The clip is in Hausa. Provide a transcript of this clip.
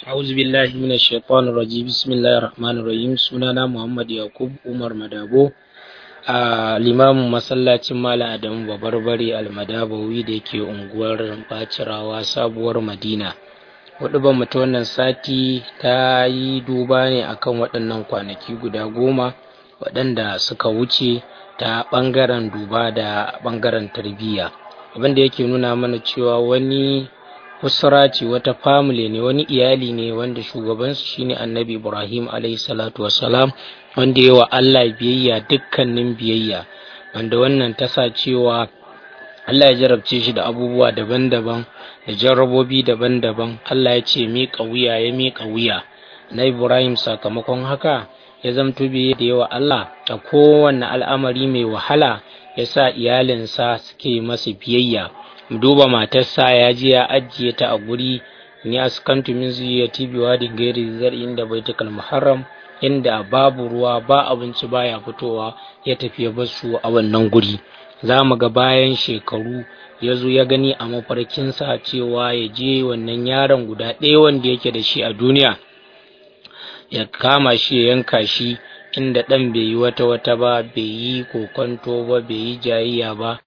أعوذ بالله من الشيطان الرجيم بسم الله الرحمن الرحيم sunana Muhammad Yakub Umar Madabo a limamin masallacin Malam Adamu Babarbare Almadabawi da ke unguwar Bacirawa sabuwar Madina hudu ba ta wannan sati ta yi duba ne akan waɗannan kwanaki guda goma waɗanda suka wuce ta ɓangaren duba da ɓangaren tarbiyya abinda yake nuna mana cewa wani usra ce wata family ne wani iyali ne wanda shugabansu shine annabi ibrahim alayhi salatu wassalam wanda ya wa allah biyayya dukkanin biyayya wanda wannan ta sa cewa allah ya jarabce shi da abubuwa daban-daban da jarrabobi daban-daban allah ya ce miƙa wuya ya miƙa wuya na ibrahim sakamakon haka ya zamto biye da yawa allah a kowane al'amari mai wahala ya sa iyalinsa suke masa biyayya duba matarsa ya je ya ajiye ta a guri ni askantu min zuriyati bi wadin gairi zar'in da baitul muharram inda babu ruwa ba abinci baya fitowa ya tafi ya bar su a wannan guri za mu ga bayan shekaru ya zo ya gani a mafarkinsa cewa ya je wannan yaron guda ɗaya wanda yake da shi a duniya ya kama shi ya yanka shi inda ɗan bai yi wata wata ba bai yi kokonto ba bai yi jayayya ba